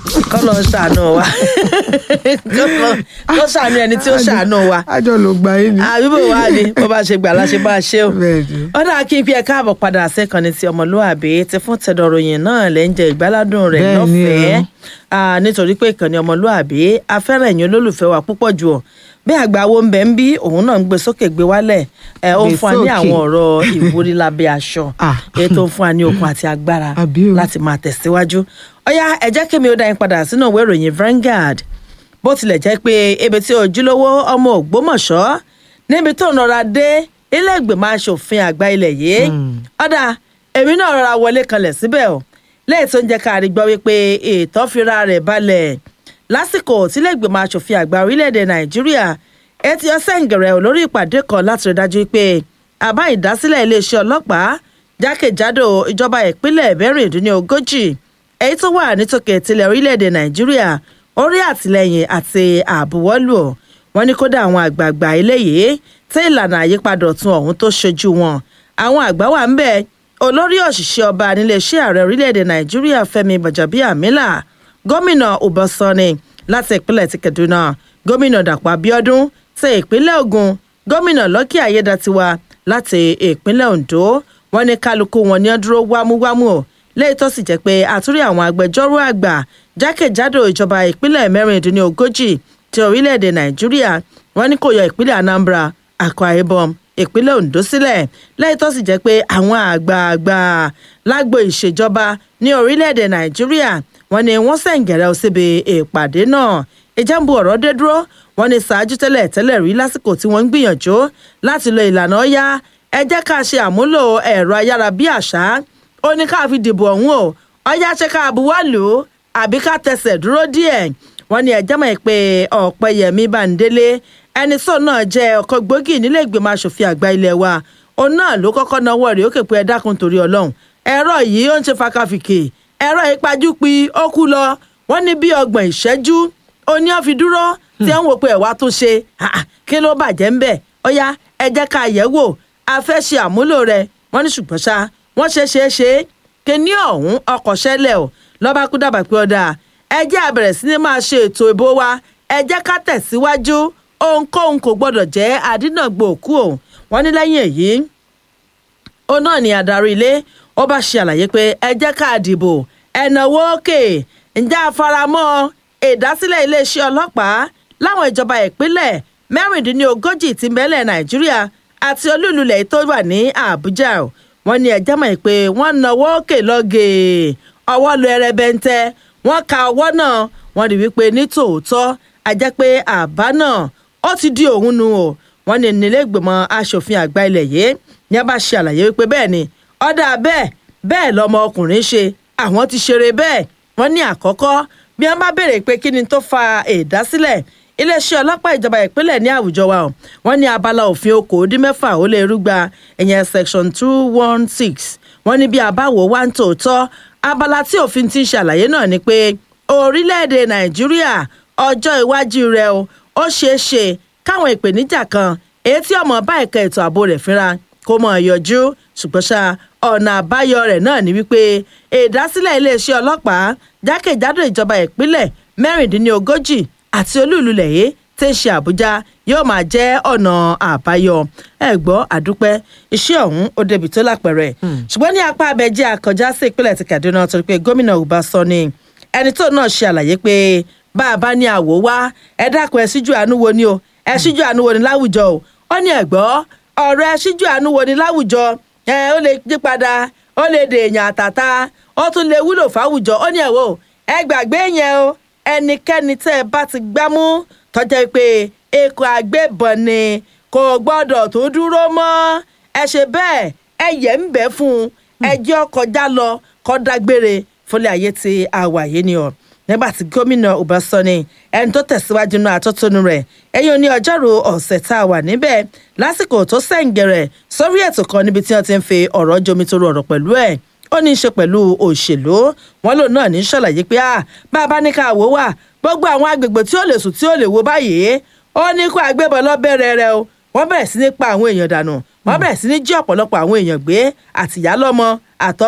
kọ́ lọ ṣàánú wa kọ́ ṣàánú ẹni tí ó ṣàánú wa àjọ ló gba yín ni. àbíbò wa ni bó bá ṣe gbà láṣẹ bá ṣe o Bẹ́ẹ̀ni. ó dáa kí n fi ẹ káàbọ̀ padà sẹ́kànnì ti ọmọlúwàbí ti fún tẹ̀dọ̀ròyìn náà lẹ́ ń jẹ ìgbáládùn rẹ̀ Bẹ́ẹ̀ni o. lọ́fẹ̀ẹ́ Ah, nítorí pé ìkànnì ọmọlúwàbí afẹ́rẹ́ ẹ̀yin olólùfẹ́ wa púpọ̀ jù ọ́ bí àgbà wo ń bẹ ń bí òun náà ń gbé sókè gbé wálẹ̀ ẹ ó ń Gbé fún wa ní sókè. àwọn ọ̀rọ̀ ìwúrí lábẹ́ aṣọ Ah. èyí tó ń fún wa ní okun àti agbára Àbí o. láti máa tẹ̀síwájú ọ̀yá ẹ jẹ́ kí mi ó dá yín padà sínú ìwé ìròyìn Vanguard bó tilẹ̀ jẹ́ pé ibi tí ojúlówó ọmọ Ògbómọ̀ṣọ́ níbi tó ń rọra dé ilé ìgbìmọ̀ asòfin àgbà ilẹ̀ yìí ọ̀dà èmi náà rọra wọlé kanlẹ̀ síbẹ̀ o lẹ́yìn tó ń jẹ́ ká rí gbọ́ wípé ètò fira rẹ̀ balẹ̀ lásìkò tílé ìgbìmọ̀ asòfin àgbà orílẹ̀-èdè Nàìjíríà etí ọ̀sẹ̀ ń gẹ̀rẹ́ lórí ìpàdé kan láti rí dájú pé àbá ìdásílẹ̀ iléeṣẹ́ ọlọ́pàá jákèjádò ìjọba ìpínlẹ̀ mẹ́rìndínlógójì èyí tó wà nítòkè tilẹ̀ orílẹ̀-èdè Nàìjíríà orí àtìlẹyìn àti àbúwọ́lù ọ̀ wọ́n ní kódà àwọn àgbààgbà eléyìí tí ìlànà àyípadà ọ̀tun ọ̀hún tó ṣojú wọn àwọn àgbà wà ń bẹ̀ olórí òṣìṣẹ́ ọba níléeṣẹ́ ààrẹ orílẹ̀-èdè Nàìjíríà Fẹ́mi Bàjàbíàmílà gómìnà Ọbásanni láti ìpínlẹ̀ ti Kaduna gómìnà Dàpọ̀ Abíọ́dún ti ìpínlẹ̀ Ògùn gómìnà Lọ́kì Ayédàtiwa láti ìpínlẹ̀ Oǹdó wọ́n ní kálukú wọn ní ó dúró wámúwámú o lẹ́yìn tó sì jẹ́ pé àtúrí àwọn agbẹjọ́rò àgbà jákèjádò ìjọba ìpínlẹ̀ mẹ́rìndínlógójì ti orílẹ̀-èdè Nàìjíríà wọ́n ní kò yọ ìpínlẹ̀ Anambra Akwa Ibom ìpínlẹ̀ Ondo sílẹ̀ lẹ́yìn tó sì jẹ́ pé àwọn àgbààgbà lágbo ìṣèjọba ní orílẹ̀-èdè Nàìjíríà wọ́n ní wọ́n sẹ̀ǹgẹ̀rẹ̀ síbi ìpàdé náà ìjàmbù ọ̀rọ̀ dé dúró wọ́n ní ṣáájú tẹ́lẹ̀ tẹ́lẹ̀ rí lásìkò tí wọ́n ń gbìyànjú láti lo ìlànà ọ̀yá ẹ jẹ́ ká ṣe àmúlò ẹ̀rọ ayárabíàṣá ó ní ká fi dìbò ọ̀hún o ọ̀yá ṣe ká buwọ́ lù ú àbí ká tẹsẹ̀ dúró díẹ̀ wọ́n ní ẹjẹ́ mọ̀ pé ọ̀pẹ̀yẹmí báńdélé ẹni sọ náà jẹ́ ọkọ̀ gbòógì nílé ìgbìmọ̀ asòfin àgbà ilé wa òun náà ló kọ́kọ́ náwó rẹ̀ ó kè pé ẹ dákun torí ọlọ́run ẹ̀rọ yìí ó ń ṣe fakafìkì ẹ̀rọ ìpajúpi ó kú lọ wọ́n ní bí ọgbọ̀n ìṣẹ́jú ó ní ó fi dúró tí wọ́n wò pé ẹ̀wá tó ṣe Ah, ah, kí ló bàjẹ́ ń bẹ̀ ọ̀yá ẹ jẹ́ ká yẹ̀ wò a fẹ́ ṣe àmúlò rẹ̀ wọ́n ní ṣùgbọ́n ṣá wọ́n ṣe ṣe é ṣe kíní ọ̀hún ọkọ̀ ṣẹlẹ̀ o lọ́ba kú dàbà pé ọ̀dà ẹ jẹ́ a bẹ̀rẹ̀ sí ni máa ṣe ètò ìbò wa ẹ jẹ́ ká tẹ̀síwájú ohunkóhun kò gbọ́dọ̀ jẹ́ àdínàgbò òkú o wọ́n ní lẹ́yìn èyí ó náà ní adarí ilé ó bá ṣe àlàyé pé ẹ jẹ́ ká dìbò ẹ̀nàwó òkè ǹjẹ́ àfaramọ́ ìdásílẹ̀ iléeṣẹ́ ọlọ́pàá láwọn ìjọba ìpínlẹ̀ mẹ́rìndínlógójì tí mẹ́lẹ̀ nàìjíríà àti olúlulẹ̀ tó wà ní àbújá o. wọ́n ní ẹjẹ́ mọ̀ pé wọ́n nawọ́ òkè lọ́gẹ̀ ọwọ́ lu ẹrẹbẹntẹ wọ́n ka ọwọ́ náà wọ́n rí wípé ní tòótọ́ a jẹ́ pé àbá náà ó ti di òun nu o wọ́n ní nílé ìgbìmọ̀ asòfin àgbà ilẹ̀ yìí ní a bá ṣe àlàyé wípé bẹ́ẹ̀ ni ọ̀dà bẹ́ẹ̀ bẹ́ẹ̀ lọmọ ọkùnrin ṣe àwọn ti ṣeré bẹ́ẹ̀ wọ́n ní àkọ́kọ́ bí wọ́n bá béèrè pé kí ni tó fa ìdásílẹ̀ iléeṣẹ́ ọlọ́pàá ìjọba ìpínlẹ̀ ní àwùjọ wa o wọ́n ní abala òfin okòódínmẹ́fà ó lé rúgba ìyẹn section two one six wọ́n ní bí abáwo wá ń tòótọ́ abala tí òfin ti ń ṣàlàyé náà ni pé orílẹ̀-èdè nàìjíríà ọjọ́ iwájú rẹ̀ o ó ṣeé ṣe káwọn ìpèníjà kan èyí tí ọmọ bá ẹ̀ka ètò ààbò rẹ̀ fínra kó mọ̀ yọjú ṣùgbọ́n ṣá ọ̀nà àbáyọ rẹ̀ náà ni wípé ìdásílẹ̀ iléeṣẹ́ ọlọ́pàá jákèjádò ìjọba ìpínlẹ̀ mẹ́rìndínlógójì àti olúùlú lẹ̀yẹ́ tí ń ṣe àbújá yóò máa jẹ́ ọ̀nà àbáyọ ẹ gbọ́ àdúpẹ́ iṣẹ́ ọ̀hún ó débi tó lápẹ̀rẹ̀ ṣùgbọ́n ní apá abẹ́jẹ́ àkọjá sí ìpínlẹ̀ ti kaduna torí pé gómìnà Ọbásanni ẹni tó náà ṣe àlàyé pé bá a bá ní àwò wá ẹ dákun ẹ síjú àánú wo ni o ẹ síjú àánú wo ni láwùjọ o ó ní ẹ̀gbọ́ ọ̀rọ̀ ẹ síjú àánú wo ni láwùjọ ẹ ó lè yí padà ó lè dèèyàn àtàtà ó tún lè wúlò fáwùjọ ó ní ẹ̀wọ̀ ẹ gbàgbé yẹn o ẹnikẹ́ni tẹ́ ẹ bá ti gbámú tọ́jà pé èkó àgbébọn ni kò gbọ́dọ̀ tó dúró mọ́ ẹ ṣe bẹ́ẹ̀ ẹ yẹ̀ ń bẹ́ fún un ẹjọ́ kọjá lọ kọ́ dágbére fúnlẹ̀ ayé ti àwàyé ni ọ̀ nígbà tí gómìnà Ọbásanni ẹni tó tẹ̀síwájú náà àtọ́tónú rẹ̀ ẹ̀yìn oní ọjọ́rú ọ̀sẹ̀ tá a wà níbẹ̀ lásìkò tó sẹ̀ǹgẹ̀rẹ̀ sórí ètò kan níbi tí wọ́n ti ń fi ọ̀rọ̀ jomitoro ọ̀rọ̀ pẹ̀lú ẹ̀ ó ní í ṣe pẹ̀lú òṣèlú wọn lòun náà ní í ṣàlàyé pé bá a bá ní ká wò wá gbogbo àwọn agbègbè tí ó lè sùn tí ó lè wo báyìí ó ní kó agbébọn lọ́bẹ̀rẹ̀ rẹ o wọ́n bẹ̀rẹ̀ sí ní pa àwọn èèyàn dànù wọ́n bẹ̀rẹ̀ sí ní jí ọ̀pọ̀lọpọ̀ àwọn èèyàn gbé àtìyálọ́mọ àtọ́